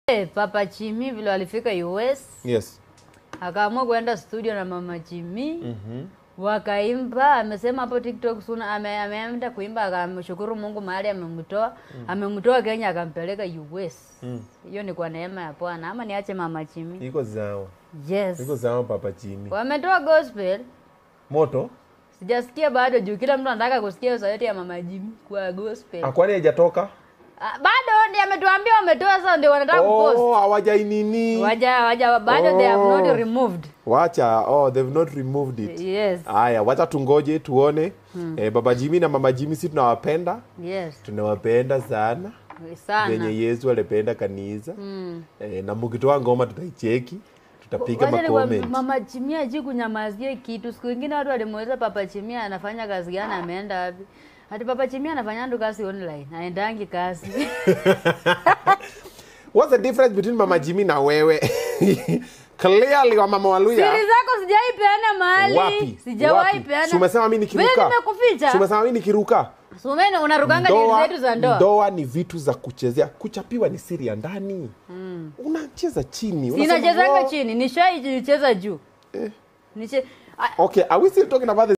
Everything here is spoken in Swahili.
Eh, Papa Chimi vile walifika US Yes. akaamua kuenda studio na Mama Chimi Mhm. wakaimba. Amesema hapo TikTok suna ame, ameenda kuimba akamshukuru Mungu mahali amemtoa amemtoa Kenya akampeleka US. Mm. Hiyo ni kwa neema ya Bwana, ama niache Mama Chimi? Iko sawa. Yes, Iko sawa Papa Jimmy. wametoa gospel, Moto? sijasikia bado juu kila mtu anataka kusikia hiyo sauti ya Mama Jimmy kwa gospel. Akwani haijatoka? Ah, bado ndiye ametuambia wametoa, sasa ndio wanataka kupost. Oh, hawajainini. Waja waja bado they have Oh. not removed. Wacha. Oh, they've not removed it. Yes. Haya, wacha tungoje tuone. Eh, Baba Jimmy na Mama Jimmy si tunawapenda. Yes. Tunawapenda sana. Sana. Venye Yesu alipenda kanisa. Mm. Eh, na mkitoa ngoma tutaicheki. Tutapiga Wacha nikwambie, macomment. Mama Chimia haji kunyamazie kitu. Siku ingine watu walimuuliza Papa Chimia anafanya kazi gani, ameenda wapi? Ati Papa Chimia anafanya ndo kazi online, aendangi kazi. What's the difference between Mama Jimmy na wewe? Clearly wa Mama Waluya. Siri zako sijai peana mahali. Wapi? Sijawahi Wapi? peana. Si umesema mimi Vile nikiruka. nimekuficha. Si umesema mimi nikiruka. Sumeni unarukanga dili zetu za ndoa. ndoa ni vitu za kuchezea. Kuchapiwa ni siri ya ndani. Unacheza chini. Unasema, Sinachezanga "Wow." chini, nishaicheza juu. Eh. Niche, ah, Okay, are we still talking about the